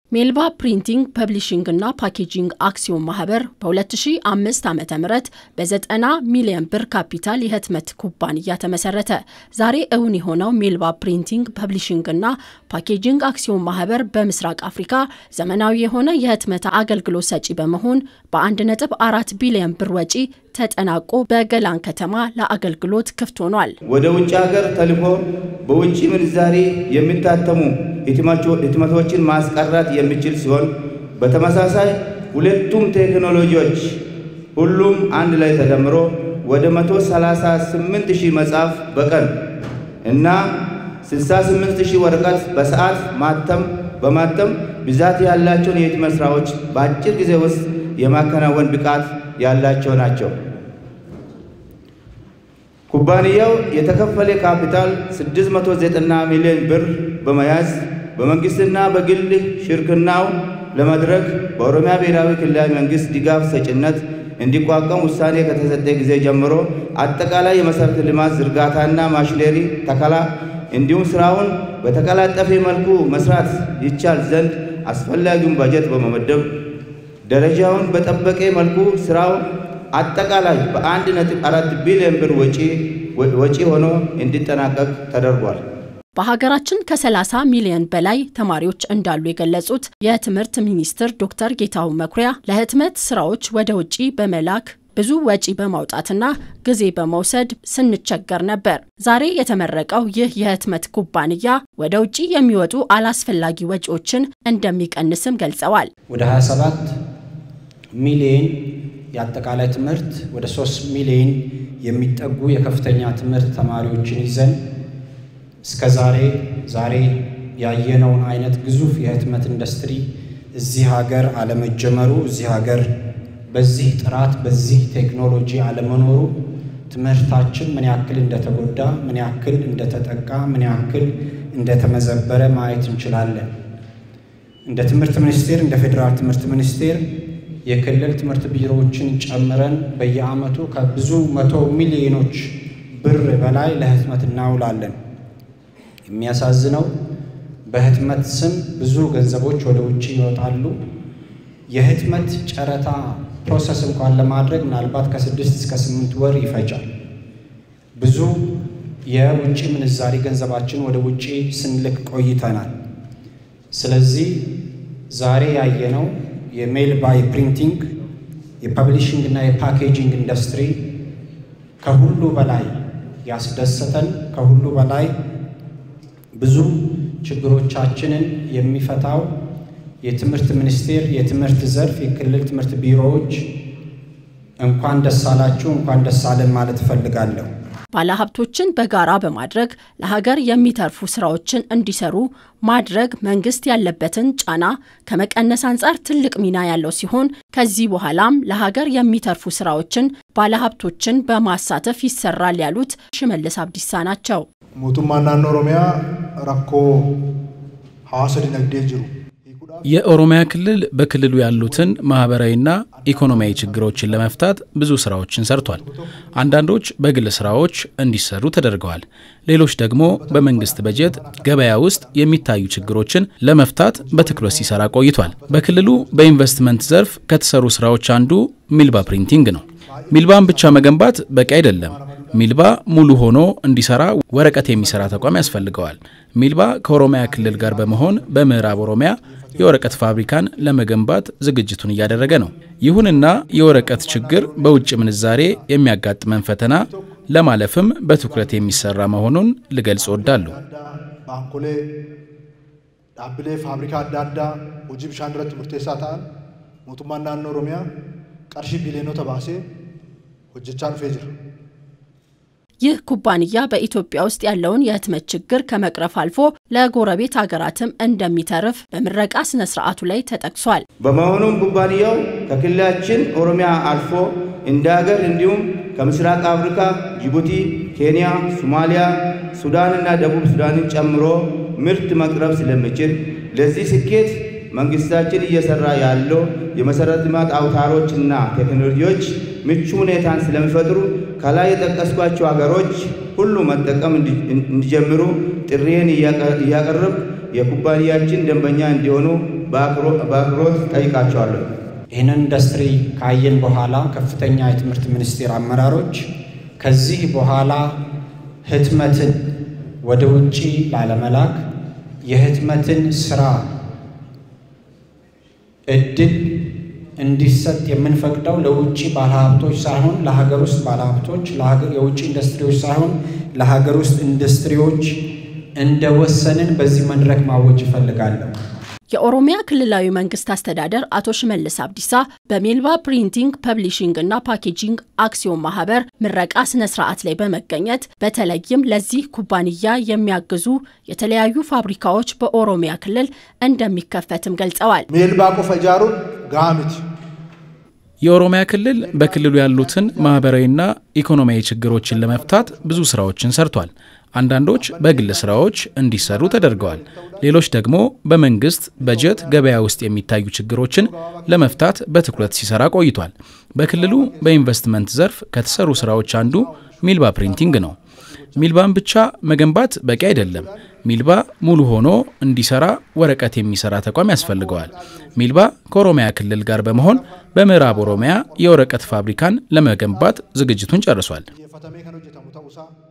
ሜልባ ፕሪንቲንግ ፐብሊሽንግ እና ፓኬጂንግ አክሲዮን ማህበር በ2005 ዓ ም በ90 ሚሊዮን ብር ካፒታል የህትመት ኩባንያ ተመሰረተ። ዛሬ እውን የሆነው ሜልባ ፕሪንቲንግ ፐብሊሽንግ እና ፓኬጂንግ አክሲዮን ማህበር በምስራቅ አፍሪካ ዘመናዊ የሆነ የህትመት አገልግሎት ሰጪ በመሆን በ1.4 ቢሊዮን ብር ወጪ ተጠናቆ በገላን ከተማ ለአገልግሎት ክፍት ሆኗል። ወደ ውጭ ሀገር ተልኮ በውጭ ምንዛሪ የሚታተሙ ህትመቶችን ማስቀረት የሚችል ሲሆን በተመሳሳይ ሁለቱም ቴክኖሎጂዎች ሁሉም አንድ ላይ ተደምሮ ወደ 138 ሺህ መጽሐፍ በቀን እና 68 ሺህ ወረቀት በሰዓት ማተም በማተም ብዛት ያላቸውን የህትመት ስራዎች በአጭር ጊዜ ውስጥ የማከናወን ብቃት ያላቸው ናቸው። ኩባንያው የተከፈለ ካፒታል 690 ሚሊዮን ብር በመያዝ በመንግስትና በግል ሽርክናው ለመድረክ በኦሮሚያ ብሔራዊ ክልላዊ መንግስት ድጋፍ ሰጭነት እንዲቋቋም ውሳኔ ከተሰጠ ጊዜ ጀምሮ አጠቃላይ የመሠረተ ልማት ዝርጋታና ማሽነሪ ተከላ እንዲሁም ስራውን በተቀላጠፈ መልኩ መስራት ይቻል ዘንድ አስፈላጊውን በጀት በመመደብ ደረጃውን በጠበቀ መልኩ ስራው አጠቃላይ በአንድ ነጥብ አራት ቢሊዮን ብር ወጪ ሆኖ እንዲጠናቀቅ ተደርጓል። በሀገራችን ከ30 ሚሊዮን በላይ ተማሪዎች እንዳሉ የገለጹት የትምህርት ሚኒስትር ዶክተር ጌታሁን መኩሪያ ለህትመት ስራዎች ወደ ውጭ በመላክ ብዙ ወጪ በማውጣትና ጊዜ በመውሰድ ስንቸገር ነበር። ዛሬ የተመረቀው ይህ የህትመት ኩባንያ ወደ ውጭ የሚወጡ አላስፈላጊ ወጪዎችን እንደሚቀንስም ገልጸዋል። ወደ 27 ሚሊዮን የአጠቃላይ ትምህርት ወደ 3 ሚሊዮን የሚጠጉ የከፍተኛ ትምህርት ተማሪዎችን ይዘን እስከ ዛሬ ዛሬ ያየነውን አይነት ግዙፍ የህትመት ኢንዱስትሪ እዚህ ሀገር አለመጀመሩ እዚህ ሀገር በዚህ ጥራት በዚህ ቴክኖሎጂ አለመኖሩ ትምህርታችን ምን ያክል እንደተጎዳ፣ ምን ያክል እንደተጠቃ፣ ምን ያክል እንደተመዘበረ ማየት እንችላለን። እንደ ትምህርት ሚኒስቴር እንደ ፌዴራል ትምህርት ሚኒስቴር የክልል ትምህርት ቢሮዎችን ጨምረን በየዓመቱ ከብዙ መቶ ሚሊዮኖች ብር በላይ ለህትመት እናውላለን። የሚያሳዝነው በህትመት ስም ብዙ ገንዘቦች ወደ ውጭ ይወጣሉ። የህትመት ጨረታ ፕሮሰስ እንኳን ለማድረግ ምናልባት ከስድስት እስከ ስምንት ወር ይፈጃል። ብዙ የውጭ ምንዛሪ ገንዘባችን ወደ ውጭ ስንልክ ቆይተናል። ስለዚህ ዛሬ ያየነው የሜልባ የፕሪንቲንግ የፐብሊሽንግ እና የፓኬጂንግ ኢንዱስትሪ ከሁሉ በላይ ያስደሰተን ከሁሉ በላይ ብዙ ችግሮቻችንን የሚፈታው የትምህርት ሚኒስቴር የትምህርት ዘርፍ የክልል ትምህርት ቢሮዎች እንኳን ደስ አላችሁ እንኳን ደስ አለን ማለት እፈልጋለሁ። ባለሀብቶችን በጋራ በማድረግ ለሀገር የሚተርፉ ስራዎችን እንዲሰሩ ማድረግ መንግስት ያለበትን ጫና ከመቀነስ አንጻር ትልቅ ሚና ያለው ሲሆን ከዚህ በኋላም ለሀገር የሚተርፉ ስራዎችን ባለሀብቶችን በማሳተፍ ይሰራል ያሉት ሽመልስ አብዲሳ ናቸው። ሞቱማ ናኖ ኦሮሚያ ራኮ ሐዋሳ ዲነግዴ ጅሩ የኦሮሚያ ክልል በክልሉ ያሉትን ማህበራዊና ኢኮኖሚያዊ ችግሮችን ለመፍታት ብዙ ስራዎችን ሰርቷል። አንዳንዶች በግል ስራዎች እንዲሰሩ ተደርገዋል። ሌሎች ደግሞ በመንግስት በጀት ገበያ ውስጥ የሚታዩ ችግሮችን ለመፍታት በትኩረት ሲሰራ ቆይቷል። በክልሉ በኢንቨስትመንት ዘርፍ ከተሰሩ ስራዎች አንዱ ሚልባ ፕሪንቲንግ ነው። ሚልባን ብቻ መገንባት በቂ አይደለም። ሚልባ ሙሉ ሆኖ እንዲሰራ ወረቀት የሚሰራ ተቋም ያስፈልገዋል። ሚልባ ከኦሮሚያ ክልል ጋር በመሆን በምዕራብ ኦሮሚያ የወረቀት ፋብሪካን ለመገንባት ዝግጅቱን እያደረገ ነው። ይሁንና የወረቀት ችግር በውጭ ምንዛሬ የሚያጋጥመን ፈተና ለማለፍም በትኩረት የሚሰራ መሆኑን ልገልጽ እወዳለሁ። ባንኮሌ ዳብሌ ፋብሪካ አዳዳ ሆጂ ብሻን ድረት ሙርቴሳ ta'an mootummaan naannoo oromiyaa qarshii biliyoonota baasee hojjechaa dhufee jira. ይህ ኩባንያ በኢትዮጵያ ውስጥ ያለውን የህትመት ችግር ከመቅረፍ አልፎ ለጎረቤት ሀገራትም እንደሚተርፍ በምረቃ ስነ ስርዓቱ ላይ ተጠቅሷል። በመሆኑም ኩባንያው ከክልላችን ኦሮሚያ አልፎ እንደ ሀገር እንዲሁም ከምስራቅ አፍሪካ ጅቡቲ፣ ኬንያ፣ ሶማሊያ፣ ሱዳንና ደቡብ ሱዳንን ጨምሮ ምርት መቅረብ ስለሚችል ለዚህ ስኬት መንግስታችን እየሰራ ያለው የመሰረተ ልማት አውታሮችና ቴክኖሎጂዎች ምቹ ሁኔታን ስለሚፈጥሩ ከላይ የጠቀስኳቸው ሀገሮች ሁሉ መጠቀም እንዲጀምሩ ጥሪዬን እያቀረብ የኩባንያችን ደንበኛ እንዲሆኑ በአክብሮት ጠይቃቸዋለሁ። ይህንን ኢንዱስትሪ ካየን በኋላ ከፍተኛ የትምህርት ሚኒስቴር አመራሮች ከዚህ በኋላ ህትመትን ወደ ውጪ ላለመላክ የህትመትን ስራ እድል እንዲሰጥ የምንፈቅደው ለውጭ ባለሀብቶች ሳይሆን ለሀገር ውስጥ ባለሀብቶች፣ የውጭ ኢንዱስትሪዎች ሳይሆን ለሀገር ውስጥ ኢንዱስትሪዎች እንደወሰንን በዚህ መድረክ ማወጅ እፈልጋለሁ። የኦሮሚያ ክልላዊ መንግስት አስተዳደር አቶ ሽመልስ አብዲሳ በሜልባ ፕሪንቲንግ ፐብሊሽንግ እና ፓኬጂንግ አክሲዮን ማህበር ምረቃ ስነ ስርዓት ላይ በመገኘት በተለይም ለዚህ ኩባንያ የሚያግዙ የተለያዩ ፋብሪካዎች በኦሮሚያ ክልል እንደሚከፈትም ገልጸዋል። ሜልባ ቆፈ ጃሩን ጋሚት የኦሮሚያ ክልል በክልሉ ያሉትን ማህበራዊና ኢኮኖሚያዊ ችግሮችን ለመፍታት ብዙ ስራዎችን ሰርቷል። አንዳንዶች በግል ስራዎች እንዲሰሩ ተደርገዋል። ሌሎች ደግሞ በመንግስት በጀት ገበያ ውስጥ የሚታዩ ችግሮችን ለመፍታት በትኩረት ሲሰራ ቆይቷል። በክልሉ በኢንቨስትመንት ዘርፍ ከተሰሩ ስራዎች አንዱ ሚልባ ፕሪንቲንግ ነው። ሚልባን ብቻ መገንባት በቂ አይደለም። ሚልባ ሙሉ ሆኖ እንዲሰራ ወረቀት የሚሰራ ተቋም ያስፈልገዋል። ሚልባ ከኦሮሚያ ክልል ጋር በመሆን በምዕራብ ኦሮሚያ የወረቀት ፋብሪካን ለመገንባት ዝግጅቱን ጨርሷል።